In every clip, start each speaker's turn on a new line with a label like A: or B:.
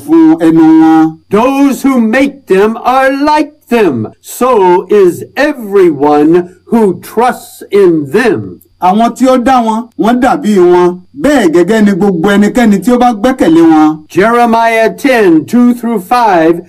A: fún ẹnu wọn.
B: Those who make them are like them. So is everyone who trusts in them.
A: àwọn tí ó dá wọn wọ́n dàbí wọn bẹ́ẹ̀ gẹ́gẹ́ ni gbogbo ẹnikẹ́ni tí ó bá gbẹ́kẹ̀lé wọn.
B: Jeremiah 10, 2 through 5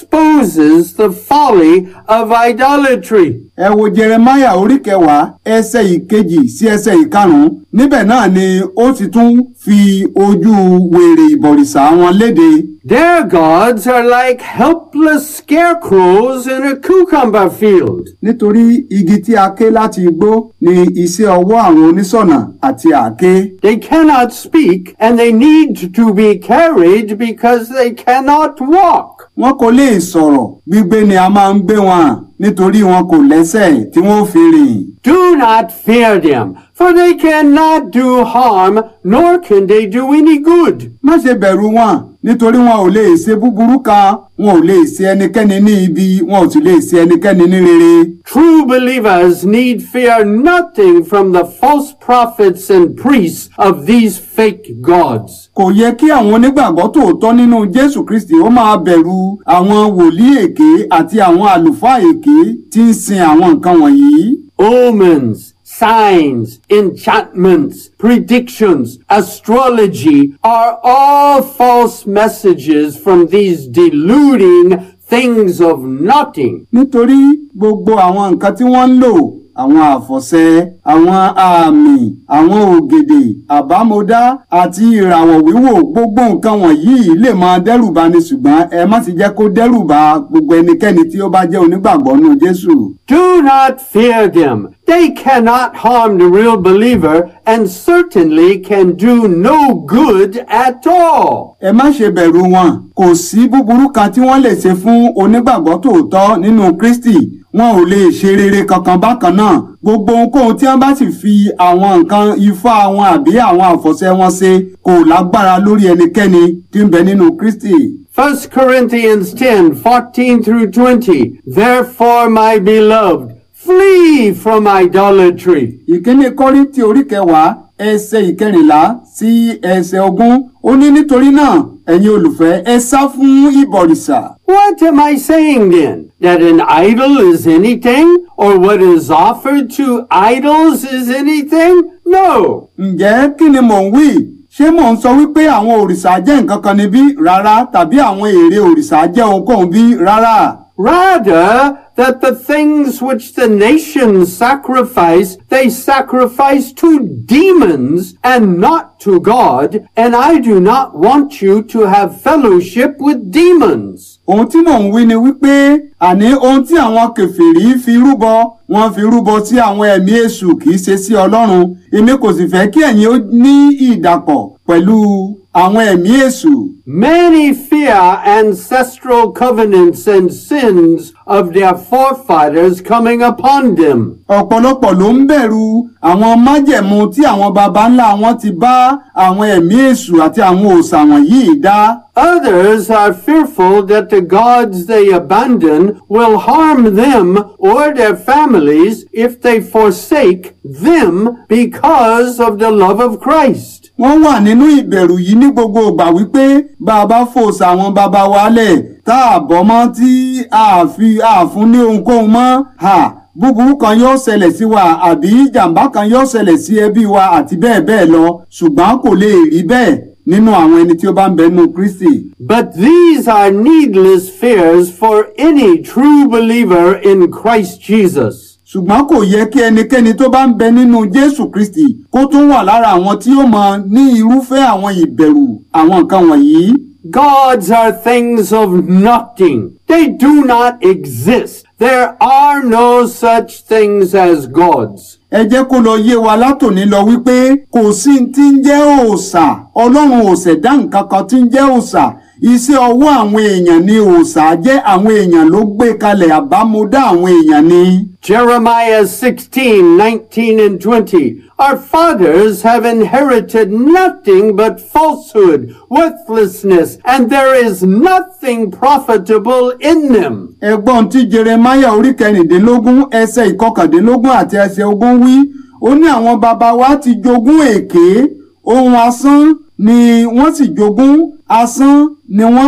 B: exposes the folly of idolatry.
A: ẹ wo jeremaya orí kẹwàá ẹsẹ̀ ìkejì sí ẹsẹ̀ ìkarùnún níbẹ̀ náà ni ó ti tún fi ojú wèrè ìbọ̀rìṣà wọn léde.
B: Their gods are like helpless scarecrows in a cucumber field.
A: nítorí igi tí a ké láti igbó ni iṣẹ́ ọwọ́ àwọn oníṣọ̀nà àti àáké.
B: They cannot speak and they need to be carried because they cannot walk.
A: wọn kò lè sọ̀rọ̀ gbígbé ni a máa ń gbé wọn nítorí wọn kò lẹ́sẹ̀ tí wọ́n fi rìn.
B: Do not fear them, for they cannot do harm, nor can they do any good.
A: má ṣe bẹ̀rù wọn nítorí wọn ò lè ṣe búburú kan wọn ò lè ṣe ẹnikẹ́ni ní ibi wọn ò sì lè ṣe ẹnikẹ́ni ní rere.
B: True believers need fear nothing from the false prophets and priests of these fake gods.
A: kò yẹ kí àwọn onígbàgbọ́ tòótọ́ nínú jésù kristi ó máa bẹ̀rù àwọn wòlíì èké àti àwọn àlùfáà èké tí ń sin àwọn nǹkan wọ̀nyí.
B: Omens, signs, enchantments, predictions, astrology are all false messages from these deluding things of nothing.
A: nítorí gbogbo àwọn nǹkan tí wọ́n ń lò àwọn àfọ̀ṣẹ àwọn àmì àwọn ògèdè àbámọ̀dá àti ìràwọ̀ wíwò gbogbo nǹkan wọ̀nyí lè máa dẹ́rùbà ni ṣùgbọ́n ẹ má sì jẹ́ kó dẹ́rùbà gbogbo ẹnikẹ́ni tí ó bá jẹ́ onígbàgbọ́ nínú jésù.
B: Do not fear them. They cannot harm the real believer and certainly can do no good at all.
A: ẹ má ṣe bẹ̀rù wọn kò sí búburú kan tí wọ́n lè ṣe fún onígbàgbọ́ tòótọ́ nínú kristi wọn ò lè ṣe rere kankan bákan náà gbogbo ohunkóhun tí wọ́n bá sì fi àwọn nǹkan ifá wọn àbí àwọn àfọ̀ṣẹ wọn ṣe kò lágbára lórí ẹnikẹ́ni tí ń bẹ nínú kristi.
B: 1 Corinthians 10, 14 through 20. Therefore, my beloved, flee from idolatry.
A: ìkíní kọ́ríntì orí kẹwàá ẹsẹ̀ ìkẹrìnlá sí ẹsẹ̀ ogún ó ní nítorí náà ẹ̀yin olùfẹ́ ẹ sá fún ìbọ̀rìṣà.
B: What am I saying then? That an idol is anything? Or what is offered to idols is anything? No.
A: ǹjẹ́ kí ni mò ń wí ṣé mò ń sọ wípé àwọn òrìṣà jẹ́ nǹkan kan níbí rárá tàbí àwọn ère òrìṣà jẹ́ ohunkóhun bí rárá.
B: Rather, that the things which the nations sacrifice, they sacrifice to demons and not to God, and I do not want you to have fellowship with demons.
A: ohun tí mò ń wí ni wípé àní ohun tí àwọn kèfèrí fi rúbọ wọ́n fi rúbọ sí àwọn ẹ̀mí èṣù kì í ṣe sí ọlọ́run èmi kò sì fẹ́ kí ẹ̀yin ó ní ìdàpọ̀ pẹ̀lú àwọn ẹ̀mí èṣù.
B: Many fear ancestral covenants and sins of their forefathers coming upon them.
A: ọ̀pọ̀lọpọ̀ ló ń bẹ̀rù àwọn májẹ̀mú tí àwọn baba ńlá wọn ti bá àwọn ẹ̀mí èṣù àti àwọn òòṣà wọ̀nyí dá.
B: Others are fearful that the gods they abandon will harm them or their families if they forsake them because of the love of Christ.
A: wọ́n wà nínú ìbẹ̀rù yìí ní gbogbo ìgbà wípé bá a bá fòòṣà àwọn baba wa lẹ̀ tá a bọ́ mọ́ tí a fi àfún ní ohunkóhun mọ́ ha búburú kan yóò ṣẹlẹ̀ sí wa àbí ìjàmbá kan yóò ṣẹlẹ̀ sí ẹbí wa àti bẹ́ẹ̀ bẹ́ẹ̀ lọ ṣùgbọ́n kò lè rí bẹ́ẹ̀ nínú àwọn ẹni tí ó bá ń bẹ nínú Kristi.
B: But these are needless fears for any true believer in Christ Jesus.
A: ṣùgbọ́n kò yẹ kí ẹnikẹ́ni tó bá ń bẹ nínú Jésù Kristi kó tún wà lára àwọn tí ó mọ ní irúfẹ́ àwọn ìbẹ̀rù àwọn nǹkan wọ̀nyí.
B: Gods are things of nothing. They do not exist. There are no such things as gods.
A: ẹ jẹ́ kó lọ yé wa látòní lọ wípé kò sí tí ń jẹ́ òòṣà ọlọ́run ò ṣẹ̀dá nǹkan kan tí ń jẹ́ òòṣà iṣẹ́ ọwọ́ àwọn èèyàn ni òòṣà jẹ́ àwọn èèyàn ló gbé kalẹ̀ àbámúdá àwọn èèyàn ni.
B: Jeremiah 16, 19 and 20. Our fathers have inherited nothing but falsehood, worthlessness, and there is nothing profitable in them.
A: ẹgbọ́n tí jeremaya orí kẹrìndínlógún ẹsẹ̀ ìkọkàndínlógún àti ẹsẹ̀ ogún wí ó ní àwọn baba wa ti jogún èké ohun asán ni wọ́n sì jogún asán ni wọ́n